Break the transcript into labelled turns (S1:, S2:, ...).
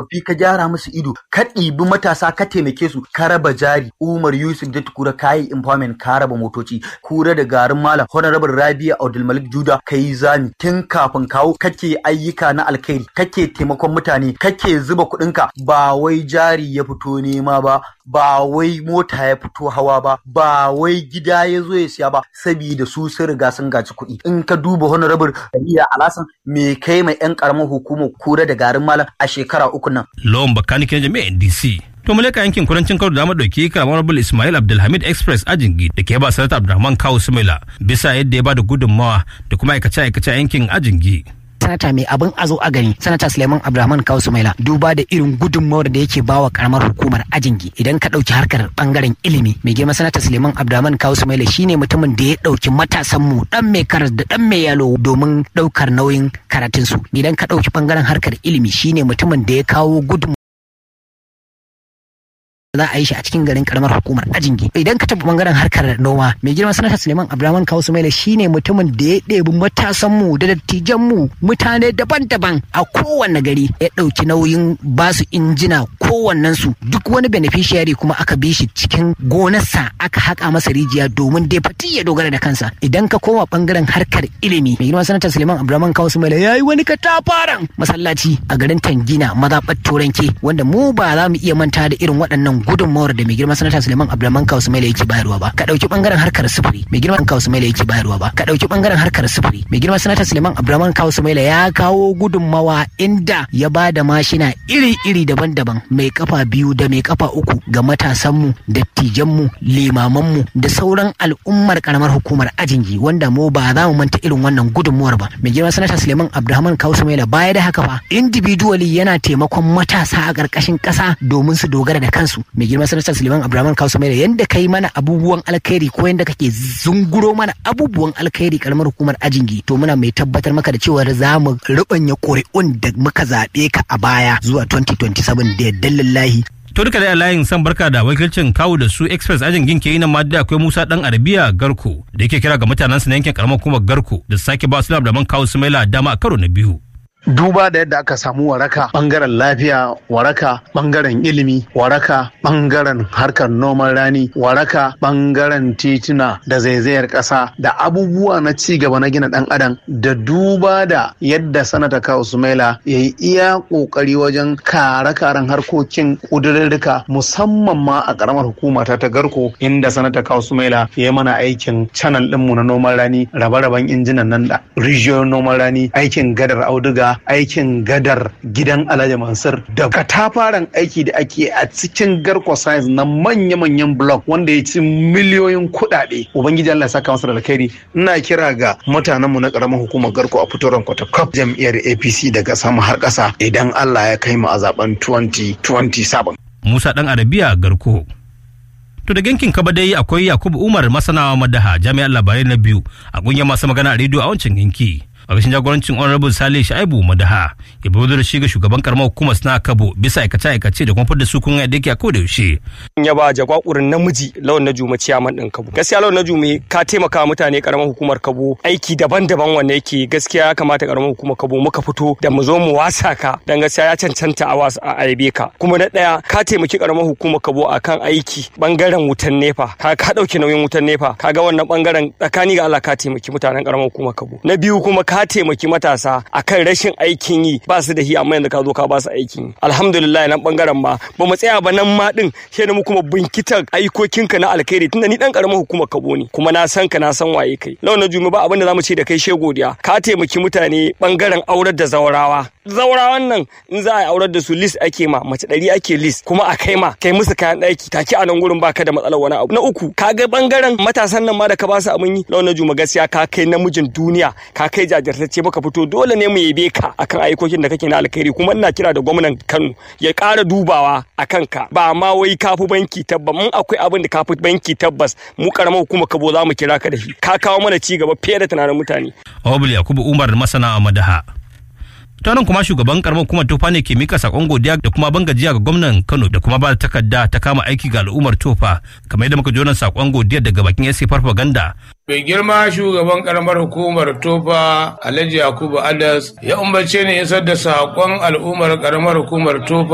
S1: tsofaffi ka gyara musu ido ka ɗibi matasa ka taimake su ka raba jari Umar Yusuf da Tukura kayi empowerment ka raba motoci kura da garin malam honorable Rabia Abdulmalik Juda kai zami tun kafin kawo kake ayyuka na alkhairi kake taimakon mutane kake zuba kuɗinka ba wai jari ya fito nema ba ba wai mota ya fito hawa ba ba wai gida ya zo ya siya ba saboda su sun riga sun gaci kuɗi in ka duba honorable Aliya Alasan me kai mai yan karamar hukumar kura da garin malam a shekara uku nan
S2: lawan bakani kenan jami'ar NDC to mu leka yankin kudancin kano da mu dauki karamar bul Ismail Abdulhamid Express Ajingi da ke ba sanata Abdulrahman Kawu Sumaila bisa yadda ya ba da gudunmawa da kuma aikace aikace yankin Ajingi
S3: sanata mai abin a zo a gani sanata suleiman abdulrahman kawu sumaila duba da irin gudunmawar da yake bawa karamar hukumar ajingi idan ka ɗauki harkar bangaren ilimi mai girma sanata suleiman abdulrahman kawu sumaila shine mutumin da ya ɗauki matasan mu dan mai karas da dan mai yalo domin ɗaukar nauyin karatunsu idan ka ɗauki bangaren harkar ilimi shine mutumin da ya kawo gudun za a yi shi a cikin garin karamar hukumar ajingi idan ka tafi bangaren harkar noma mai girma sanata suleiman abdulrahman kawu sumaila shine mutumin da ya ɗebi matasan mu da dattijan mu mutane daban-daban a kowanne gari ya ɗauki nauyin basu injina kowannen su duk wani beneficiary kuma aka bi shi cikin gonarsa aka haƙa masa rijiya domin dai fati ya dogara da kansa idan ka koma bangaren harkar ilimi mai girma sanata suleiman abdulrahman kawu sumaila ya yi wani katafaren masallaci a garin tangina mazaɓar turanke wanda mu ba za mu iya manta da irin waɗannan gudunmawar da mai girma sanata Suleiman Abdulrahman Kawu Sumaila yake bayarwa ba ka dauki bangaren harkar sufuri mai girma Kawu Sumaila yake bayarwa ba ka dauki bangaren harkar sufuri mai girma sanata Suleiman Abdulrahman Kawu Sumaila ya kawo gudunmawa inda ya ba da mashina iri-iri daban-daban mai kafa biyu da mai kafa uku ga matasanmu dattijanmu limamanmu da sauran al'ummar karamar hukumar ajingi wanda mu ba za mu manta irin wannan gudunmawar ba mai girma sanata Suleiman Abdulrahman Kawu Sumaila baya da haka fa individually yana taimakon matasa a ƙarƙashin ƙasa domin su dogara da kansu mai girma sanata Suleiman Abdulrahman Kausu mai yanda kai mana abubuwan alkhairi ko yanda kake zunguro mana abubuwan alkhairi karamar hukumar ajingi to muna mai tabbatar maka da cewa za mu rubanya ƙuri'un da muka zaɓe ka a baya zuwa 2027 da yadda lillahi
S2: to duka da layin san barka da wakilcin kawo da su express ajin ginke yi nan ma da akwai musa dan arabiya garko da yake kira ga mutanen su na yankin karamar hukumar garko da sake ba su da man kawo su maila dama a karo na biyu
S4: duba da yadda aka samu waraka bangaren lafiya waraka bangaren ilimi waraka bangaren harkar noman rani waraka bangaren tituna da zaizayar ƙasa da abubuwa na ci gaba na gina dan adam da duba da yadda sanata kawo sumaila ya yi iya ƙoƙari wajen kare karen harkokin ƙudurrurruka musamman ma a ƙaramar hukuma ta ta garko inda sanata kawo sumaila ya yi mana aikin canal ɗinmu na noman rani rabe-raben injinan nan da rijiyoyin noman rani aikin gadar auduga aikin gadar gidan Alhaji Mansur da katafaren aiki da ake a cikin garko science na manya-manyan block wanda ya ci miliyoyin kuɗaɗe. Ubangiji Allah saka masa da alkhairi ina kira ga mutanenmu na ƙaramin hukumar garko a fitoran kwatakaf jam'iyyar APC daga sama har ƙasa idan Allah ya kai mu a zaben 2027.
S2: Musa ɗan Arabiya Garko. To da gankin kaba dai akwai Yakubu Umar masanawa madaha jami'ar labarai na biyu a ƙungiyar masu magana a rediyo a wancan yanki. a ƙarshen jagorancin honorable sale shaibu madaha ya bi da shi ga shugaban karamar hukumar suna kabo bisa aikace aikace da kuma fadda su kun yadda yake a koda yaushe.
S5: ya ba jagwakurin namiji lawan na juma ciyaman ɗin kabo gaskiya lawan na juma ka taimaka mutane karamar hukumar kabo aiki daban-daban wanda yake gaskiya ya kamata karamar hukumar kabo muka fito da mu zo mu wasa ka dan gaskiya ya cancanta a wasa a aibe ka kuma na ɗaya ka taimaki karamar hukumar kabo akan aiki bangaren wutan nefa ka ka ɗauki nauyin wutan nefa ka ga wannan bangaren tsakani ga Allah ka taimaki mutanen karamar hukumar kabo na biyu kuma ka taimaki matasa akan rashin aikin yi ba su da hi amma yanzu ka zo ka ba su aikin yi alhamdulillah nan bangaren ma ba mu tsaya ba nan ma din sai mu kuma binkitar aikokinka na alkhairi tunda ni dan karamar hukumar kabo ne kuma na san ka na san waye kai lawan na jumi ba abin da zamu ce da kai she godiya ka taimaki mutane bangaren aurar da zawarawa zawarawan nan in za a yi aurar da su list ake ma mace ɗari ake list kuma a kai ma kai musu kayan ɗaki take a nan gurin baka da matsalar wani abu na uku ka ga bangaren matasan nan ma da ka ba su abin yi lawan na juma gaskiya ka kai namijin duniya ka kai jajirtacce baka fito dole ne mu yabe ka akan aikokin da kake na alkhairi kuma ina kira da gwamnan Kano ya ƙara dubawa akan ka ba ma wai kafi banki tabbas mun akwai abin da kafi banki tabbas mu karamar hukuma kabo za mu kira ka da shi ka kawo mana ci gaba fiye da tunanin mutane
S2: Obul Yakubu Umar masana a Madaha ta nan kuma shugaban karamar hukumar tofa ne ke mika sakon godiya da kuma ban gajiya ga gwamnan kano da kuma ba da takarda ta kama aiki ga al'ummar tofa kamar yadda muka ji wannan sakon godiya daga bakin yasi farfaganda
S6: Mai girma shugaban karamar hukumar Tofa Alhaji Yakubu Adas ya umarce ni isar da saƙon al'ummar karamar hukumar Tofa